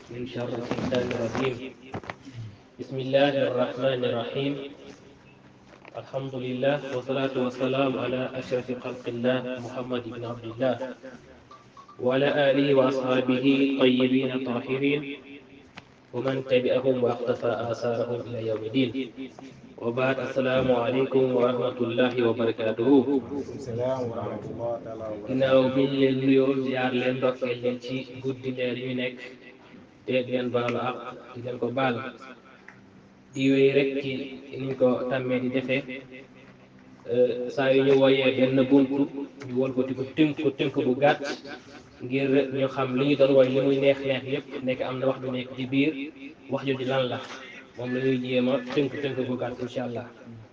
من شر الشيطان الرجيم بسم الله الرحمن الرحيم الحمد لله والصلاة والسلام على أشرف خلق الله محمد بن عبد الله وعلى آله وأصحابه طيبين طاهرين ومن تبعهم واقتفى آثارهم إلى يوم الدين وبعد السلام عليكم ورحمة الله وبركاته salaam wa rahmatullah taala wa barakatuh ginnaaw bi ñu leen nuyoo ziar leen ndokkeel leen ci guddi leer yu nekk te di leen baalu ak di leen ko baal di wéy rek ci niñ ko tàmmee di defee saa yu ñu wooyee benn buntu ñu wol ko di ko tënk ko tënk bu gàtt ngir ñu xam li ñu doon woy li muy neex neex yépp nekk am na wax du nekk ci biir wax jooju lan la moom la ñuy jéem a tënk tënk bu gàtt incha allah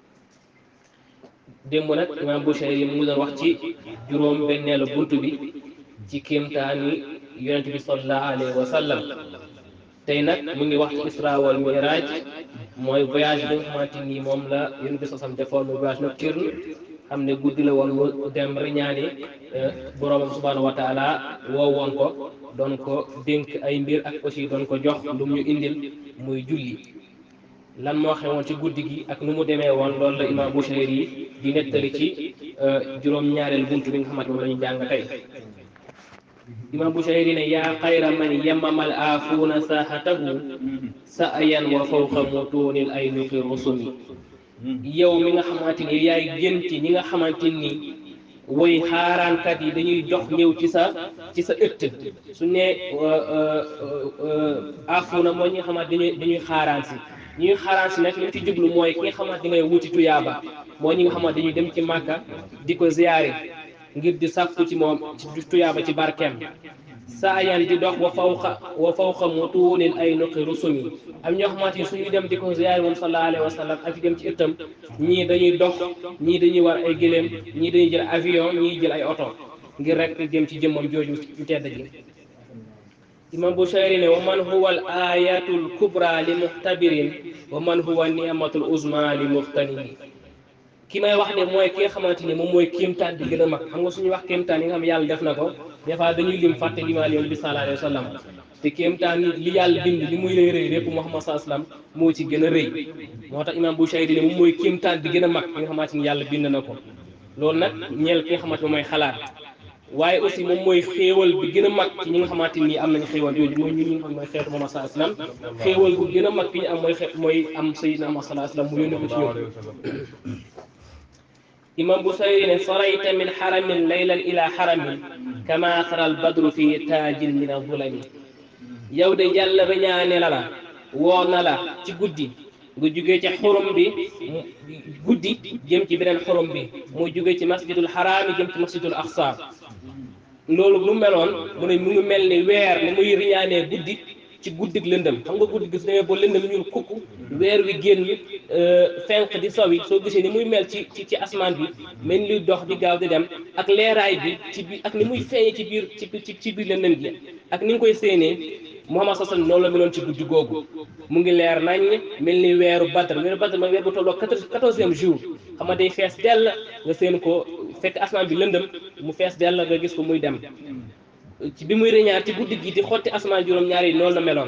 démb nag imaam Bushayri mu ngi doon wax ci juróom benneelu bunt bi ci kéemtaani yonent bi sallallahu alayhi wa sallam tey nag mu ngi wax ci isra wal miraj mooy voyage bi nga xamante ni moom la yonent bi sasam defoon muy voyage nocturne xam ne guddi la woon mu dem riñaani boroomam subhanahu wa taala woo woon ko doon ko dénk ay mbir ak aussi doon ko jox lu mu ñu indil muy julli lan moo xewoon ci guddi gi ak nu mu demee woon loolu la imaam Bushayri yi di nettali ci juróom-ñaareel buntu bi nga xamante moom la ñu jàng tey imaam Bushayri ne yaa xayra man yemamal aafuuna saaxatahu sa ayan wa fawqa mutuunil ay nuqi rusumi yow mi nga xamante ni yaay gën ci ñi nga xamante ni woy xaaraankat yi dañuy jox ñëw ci sa ci sa ëtt su ne aafuuna mooy ñi nga xamante dañuy dañuy xaaraan si ñi nga xaaraan si nag li ci jublu mooy ki nga xamante ngay wuti tuyaaba mooy ñi nga xamante dañuy dem ci màkka di ko ziyaare ngir di sàkku ci moom ci tuyaaba ci barkeem saa yan di dox wa fawqa wa fawqa mutuunil ay nuqi rusumi am ñoo xamante ni suñuy dem di ko ziyaare moom sallallahu alayhi wa sallam ak dem ci ëttam ñii dañuy dox ñii dañuy war ay gëléem ñii dañuy jël avion ñii jël ay oto ngir rek jëm ci jëmmam jooju ñu tedd ji imam Bushayri ne wa man huwa al ayatul kubra li muxtabirin wa man huwa ni'matul uzma li muxtanimi ki may wax de mooy ki nga xamante ni moom mooy kéemtaan di gën a mag xam nga suñu wax kéemtaan yi nga xam yàlla def na ko des fois dañuy lim fàtte limaal yoon bi sallallahu alayhi wa sallam te kéemtaan li yàlla bind li muy rëy rëy lépp Muhammad sallallahu alayhi wa sallam moo ci gën a rëy moo tax imam Bushayri ne moom mooy kéemtaan di gën a mag ki nga xamante ni yàlla bind na ko loolu nag ñeel ki nga xamante moom mooy xalaat waaye aussi moom mooy xéewal bi gën a mag ci ñi nga xamante ni am nañu xéewal yooyu mooy ñun ñi nga xam mooy xeetu Muhammad sallallahu alayhi wa sallam xéewal bu gën a mag bi ñu am mooy xe mooy am sayyidina Muhammad sallallahu alayhi wa sallam mu yónni ko ci ñoom imam Busayri ne sarayta min xaramin laylan ila xaramin kama saral badru fi taajin min azulami yow de yàlla reñaane la la woo na la ci guddi nga jugee ci xurum bi guddi jëm ci beneen xurum bi mu jugee ci masjidul xaraami jëm ci masjidul aqsa loolu lu meloon mu ne mu ngi mel ni weer ni muy riñaanee guddi ci guddig lëndëm xam nga guddi gis demee ba lëndëm ñuul kukk weer wi génn fenq di sowi soo gisee ni muy mel ci ci ci asmaan bi mel ni luy dox di gaaw di dem ak leeraay bi ci biir ak ni muy feeñee ci biir ci ci biir lëndëm gi ak ni nga koy séenee Muhammad sallallahu alayhi wasallam noonu la meloon ci guddi googu mu ngi leer nañ mel ni weeru Badr weeru Badr mooy weer bu tolloo quatorzième jour xam nga day fees dell nga seen ko fekk asmaan bi lëndëm mu fees dell nga gis ko muy dem ci bi muy reñaar ci guddi gi di xotti asmaan juróom-ñaar yi noonu la meloon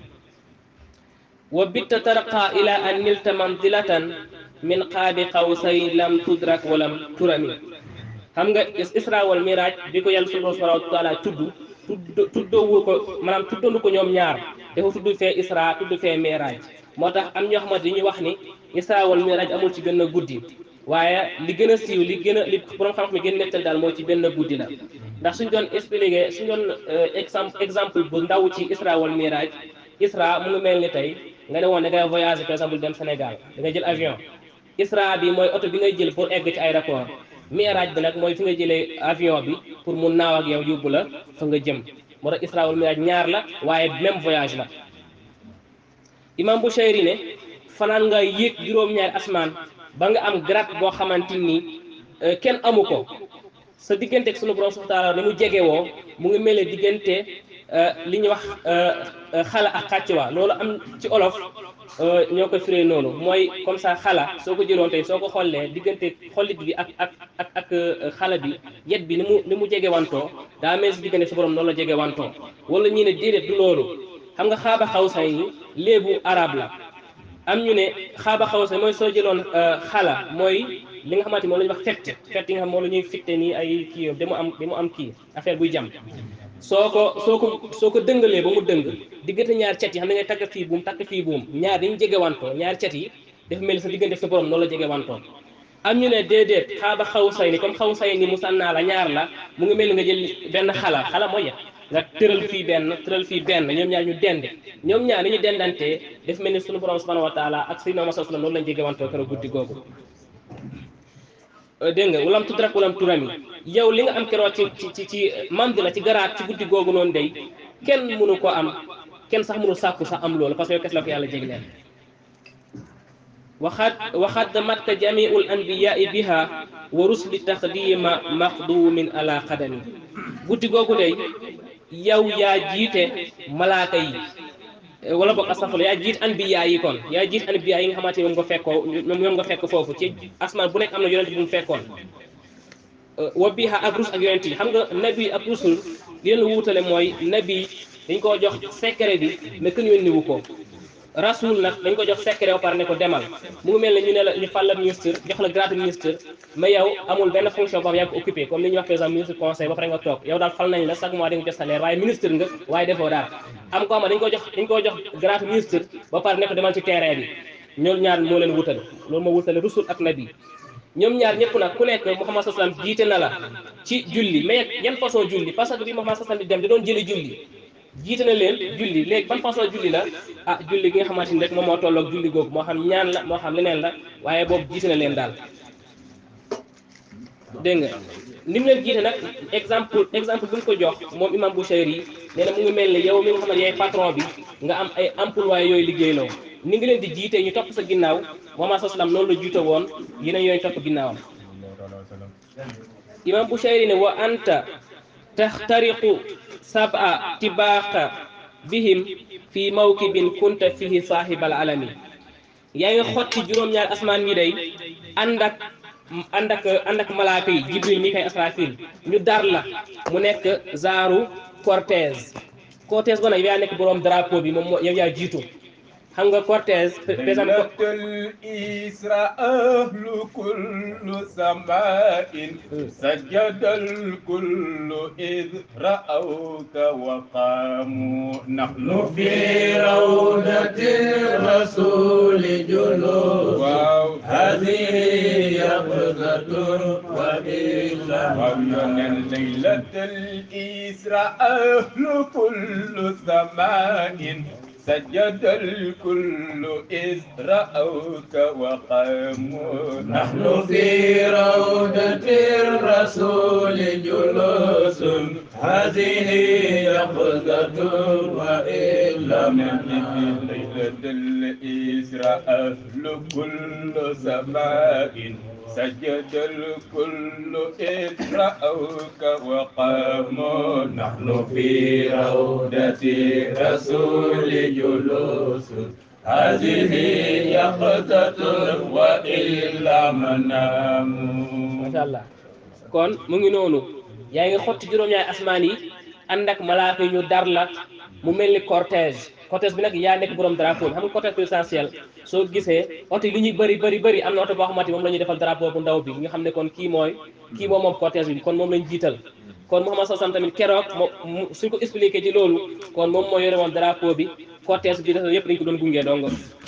wa bitta tarqa ila an nilta manzilatan min qaabi qawsay lam tudrak walam turami xam nga isra wal miraj bi ko yàlla subhanahu wa taala tudd tudd tuddoowu ko maanaam tuddoonu ko ñoom ñaar dafa tudd fee isra tudd fee miraj moo tax am ñoo xamante dañuy wax ni isra wal miraj amul ci benn guddi waaye li gën a siiw li gën a li borom xam-xam yi gën a nettal daal mooy ci benn guddi la ndax suñ doon expliqué suñ doon exemple exemple bu ndaw ci isra wal miraj isra mu ngi mel ni tey nga ne woon da ngay voyager par exemple dem Sénégal da nga jël avion isra bi mooy oto bi ngay jël pour egg ci aéroport miraj bi nag mooy fi nga jëlee avion bi pour mu naaw ak yow yóbbu la fa nga jëm moo tax isra wal miraj ñaar la waaye même voyage la imam Bushayri ne fanaan nga yéeg juróom-ñaari asmaan ba nga am grade boo xamante ni kenn amu ko sa diggante ak sunu borom subhanahu wa taala ni mu jege woo mu ngi mel ne diggante li ñuy wax xala ak xàccuwaa loolu am ci olof ñoo ko firee noonu mooy comme ça xala soo ko jëloon tey soo ko xollee diggante xollit bi ak ak ak ak xala bi yet bi ni mu ni mu jege wantoo daa mel si diggante sa borom noonu la jege wantoo wala ñii ne déedéet du loolu xam nga xaaba xawsay ni léebu arab la am ñu ne xaaba xawsay mooy soo jëloon xala mooy li nga xamante moom la ñuy wax fett fett yi nga xam moom la ñuy fitte nii ay kii da mu am da mu am kii affaire buy jam soo ko soo ko soo ko dëngalee ba mu dëng diggante ñaar cet yi xam ne ngay takk fii buum takk fii buum ñaar dañu jege wantoo ñaar cet yi dafa mel ni sa diggante sa borom noonu la jege wantoo am ñu ne déedéet xaaba xaw say ni comme xaw say ni mu sànnaa la ñaar la mu ngi mel ni nga jël benn xala xala mooy ya nga tëral fii benn tëral fii benn ñoom ñaar ñu dend ñoom ñaar ni ñu dendantee dafa mel ni sunu borom subhanahu wa taala ak sayyidina Muhammad sallallahu alayhi wasallam noonu lañ jege wantoo keroog guddi googu dégg nga walam tudrak walam turami yow li nga am keroog ci ci ci ci mandi la ci garaat ci guddi googu noonu day kenn mënu ko am kenn sax mënu sàkku sax am loolu parce que yow kes la ko yàlla jégleel waxaat waxaat matka jamiul anbiyai biha wa rusli taqdima maqdumin ala qadami guddi googu day yow yaa jiite malaaka yi wala boog astafurlah yaa jiit anbiya yi kon yaa jiit anbiya yi nga xamante ni moom nga fekkoo moom nga fekk foofu ci asmaan bu nekk am na yonent bu mu fekkoon wa biha ak rus ak yonent yi xam nga nabi ak rusul li leen wuutale mooy nabi dañ koo jox secret bi mais kenn yónni wu ko rasul nag dañ ko jox secret ba pare ne ko demal mu ngi mel ne ñu ne la ñu fal la ministre jox la grade ministre mais yow amul benn fonction boo xam yaa ko occupé comme li ñuy wax par exemple ministre conseil ba pare nga toog yow daal fal nañ la chaque mois di nga jot salaire waaye ministre nga waaye defoo daal am ko xam ne dañ ko jox dañ ko jox grade ministre ba pare ne ko demal ci terrain bi ñoom ñaar moo leen wutale loolu moo wutale rusul ak nabi ñoom ñaar ñëpp nag ku nekk Muhammad sallam jiite na la ci julli mais yan façon julli parce que bi Muhammad sallam di dem da doon jëli julli jiite na leen julli léegi ban façon julli la ah julli gi nga xamante ni rek moom moo tolloog julli googu moo xam ñaan la moo xam leneen la waaye boobu jiite na leen daal dégg nga ni mu leen jiite nag exemple exemple bu ñu ko jox moom imam Bouchayri yi nee na mu ngi mel ni yow mi nga xam ne yaay patron bi nga am ay employé yooyu liggéeyloo ni ngi leen di jiite ñu topp sa ginnaaw Muhammad sallam noonu la jiite woon yeneen yooyu topp ginnaawam imam Bouchayri ne wa anta taxtariqu sab'a tibaaqa bihim fi mawkibin kunta fihi saahibal alami yaa ngi xotti juróom-ñaar asmaan yi day ànd ak ànd ak ànd ak malaaka yi jibril mi kay asrafil ñu dar la mu nekk zaaru cortège cortège ba nag yow yaa nekk boroom drapeau bi moom moo yow yaa jiitu xam nga cortège par exemple ليلة الإسراء أهل كل سماء سجد الكل إذ رأوك وقاموا نحن في روضة الرسول جلوس واو هذه يقظة وإلا ومن ليلة الإسراء أهل كل سماء سجد الكل إذ رأوك وقاموا نحن في روضة الرسول جلوس هذه يقظة وإلا من ليلة الإسراء أهل كل سماء سجد الكل إذ رأوك وقاموا نحن في روضة الرسول جلوس هذه يقظة وإلا منام macha allah kon mu ngi noonu yaa ngi xotti juróom-ñaari asmaan yi ànd ak malaaka yi ñu dar la mu mel ni cortège cortège bi nag yaa nekk borom drapeau bi xam nga cortège présidentiel soo gisee oto yi li ñuy bëri bëri bëri am na oto boo xamante ni moom la ñuy defal drapeau bu ndaw bi nga xam ne kon kii mooy kii moom moom cortège bi kon moom lañ jiital kon Muhammad sallam tamit keroog moom suñ ko expliqué ci loolu kon moom moo yore woon drapeau bi cortège bi dafa yëpp dañ ko doon gunge dong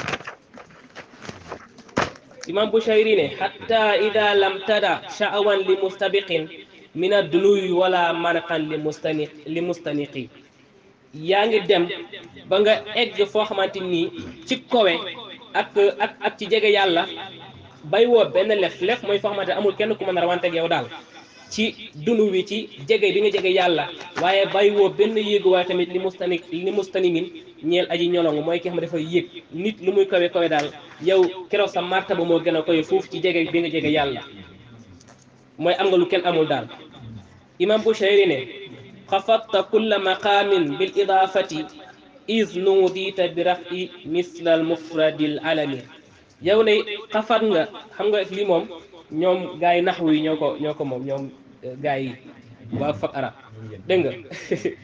imam Bushayri ne hatta ida lam tada sha'awan li mustabiqin min ad-dunuyi wala manqan li mustaniq li mustaniqi yaa ngi dem ba nga egg foo xamante nii ci kowe ak ak ak ci jege yàlla bay woo benn lef lef mooy foo xamante ne amul kenn ku mën a rawanteeg yow daal ci dunu wi ci jege bi nga jege yàlla waaye bay woo benn yéegu waaye tamit li mustani li mustanimin ñeel aji ñolongu mooy ki xam ne dafa yéeg nit lu muy kawe kawe daal yow keroog sa martaba moo gën a koy foofu ci jege bi nga jege yàlla mooy am nga lu kenn amul daal imam Bushayri ne xafatta kulla maqaamin bil idaafati is nuudita bi rafi misla al mufradil alami yow ne xafat nga xam nga lii moom ñoom gars yi naxwu yi ñoo ko ñoo ko moom ñoom gars yi waa fak arab dégg nga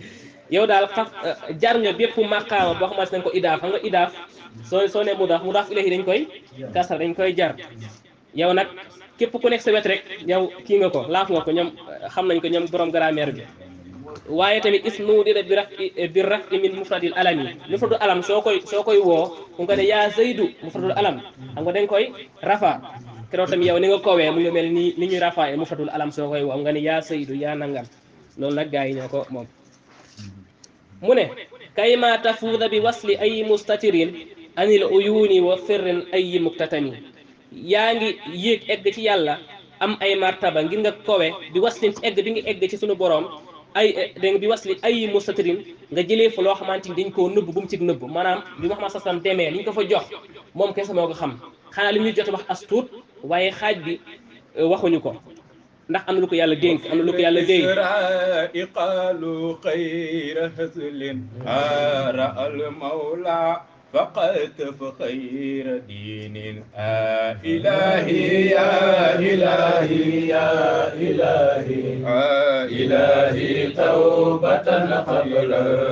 yow daal xaf jar nga bépp maqaama boo xamante nañ ko idaaf xam nga idaaf soo soo ne mudaaf mudaaf ilayhi dañ koy kasar dañ koy jar yow nag képp ku nekk sa wet rek yow kii nga ko laaf nga ko ñoom xam nañ ko ñoom borom grammaire bi waaye tamit ismu dida bi raf bi raf min mufradil alam yi mufradul alam soo koy soo koy woo mu nga ne yaa zaydu mufradul alam xam nga dañ koy rafa keroog tamit yow ni nga kowee mu ngi mel ni ni ñuy rafa mufradul alam soo koy woo nga ne yaa zaydu yaa nangam loolu nag gars yi ñoo ko moom mu ne kayma tafuuda bi wasli ay mustatirin anil uyuni wa firrin ay muktatami yaa ngi yéeg egg ci yàlla am ay martaba ngir nga kowe bi waslin ci egg bi nga egg ci sunu borom ay dégg nga bi wasli ay mustatirin nga jëlee fa loo xamante ni dañ koo nëbb bu mu ci nëbb maanaam bi Muhammad sallam demee li ñu ko fa jox moom kese moo ko xam xanaa li ñuy jot wax as tuut waaye xaaj bi waxuñu ko ndax am na lu ko yàlla dénk am na lu ko yàlla dénk الإسراء قالوا خير هزل هار المولى فقد فخير دين آه إلهي يا إلهي يا إلهي آه إلهي توبة قبل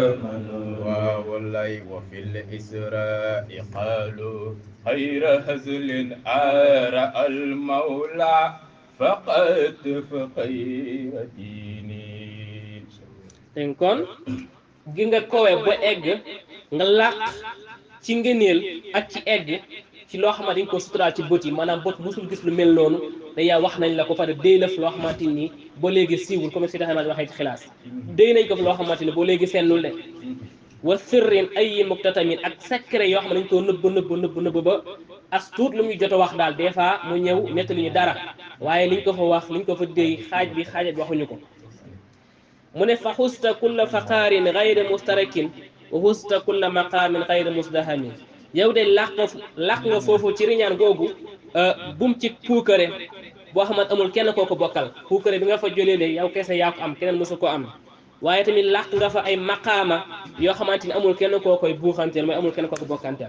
والله وفي الإسراء قالوا خير هزل آر المولى فقد فخير ديني dégg kon gi nga kowe ba egg nga làq ci ngëneel ak ci egg ci loo xamante ni ko suturaal ci bët yi maanaam bët musul gis lu mel noonu te yaa wax nañ la ko pare déy la fi loo xamante ni ba léegi siiwul comme si taxamaa waxee ci xilaas déy nañ ko fi loo xamante ni ba léegi sennul de wa sirrin ay muktatamin ak secret yoo xam ne dañ koo nëbb nëbb nëbb nëbb ba as tuut lu muy jot a wax daal des fois mu ñëw nettali ñu dara waaye liñ ko fa wax liñ ko fa déy xaaj bi xaajat bi waxuñu ko mu ne fa xusta kulla faqaarin gayre mustarakin wa xusta kulla maqaamin gayre musdahamin yow de làq nga làq nga foofu ci riñaan googu bum ci puukare boo xamante amul kenn koo ko bokkal puukare bi nga fa jëlee léegi yow kese yaa ko am keneen mosu ko am waaye tamit làq nga fa ay maqaama yoo xamante ni amul kenn koo koy buuxanteel mooy amul kenn koo ko bokkanteel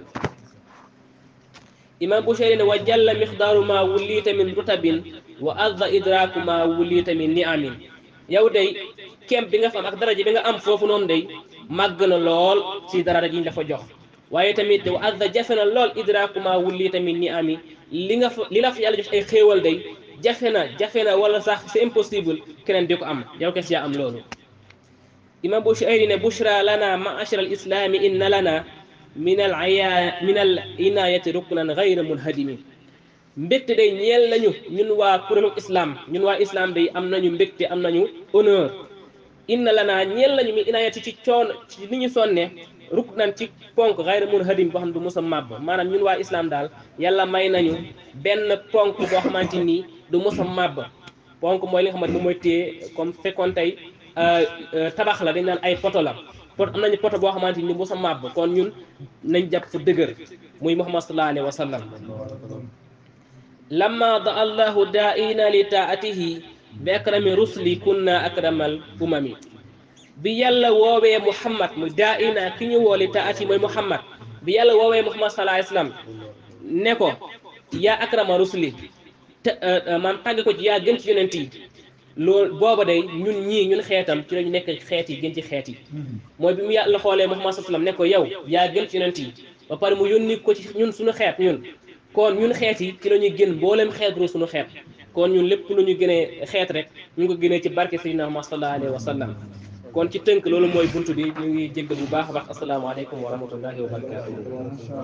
imam Bushayri ne wa jalla mixdaaru ma wulliita min rutabin wa adda idraaku ma wulliita min niamin yow day kem bi nga fa am ak daraja bi nga am foofu noonu day màgg na lool ci daraja ji ñu la fa jox waaye tamit wa adda jafe na lool idraaku ma wulliita min niami li nga fa li la fa yàlla jox ay xéewal day jafe na jafe na wala sax c'est impossible keneen di ko am yow kes yaa am loolu imam Bushayri ne bushra lana ma'ashara al islami inna lana min al aya min al inayati ruknan gayra munhadimi mbégte day ñeel nañu ñun waa kuréelu islam ñun waa islam day am nañu mbégte am nañu honneur inna lana ñeel nañu min inayati ci coon ci ni ñu sonne ruknan ci ponk gayra munhadim boo xam ne du mos a màbb maanaam ñun waa islam daal yàlla may nañu benn ponk boo xamante nii du mos a màbb ponk mooy li nga xamante moom mooy téye comme fekkoon tey tabax la dañ naan ay poto la pot am nañu poto boo xamante ni mos a màbb kon ñun nañ jàpp fu dëgër muy muhammad sallallahu alayhi wa sallam lamma da allahu daa'ina li taatihi bi akrami rusli kunna akramal umami bi yàlla woowee muhammad mu daa'ina ki ñu woo li taati mooy muhammad bi yàlla woowee muhammad sallallahu alayhi wa sallam ne ko yaa akrama rusli te maam tàgg ko ci yaa gën ci yonent yi loolu booba day ñun ñii ñun xeetam ci lañu nekk xeet yi gën ci xeet yi mooy bi mu yàlla xoolee Muhammad sallam ne ko yow yaa gën ci yonent yi ba pare mu yónni ko ci ñun suñu xeet ñun kon ñun xeet yi ci la ñuy gën mboolem xeet ru suñu xeet kon ñun lépp lu ñu gënee xeet rek ñu ngi ko gënee ci barke Sayyidina Muhammad sallallahu alayhi wa sallam kon ci tënk loolu mooy buntu bi ñu ngi jégg bu baax a baax asalaamaaleykum wa rahmatullahi wa barakatuh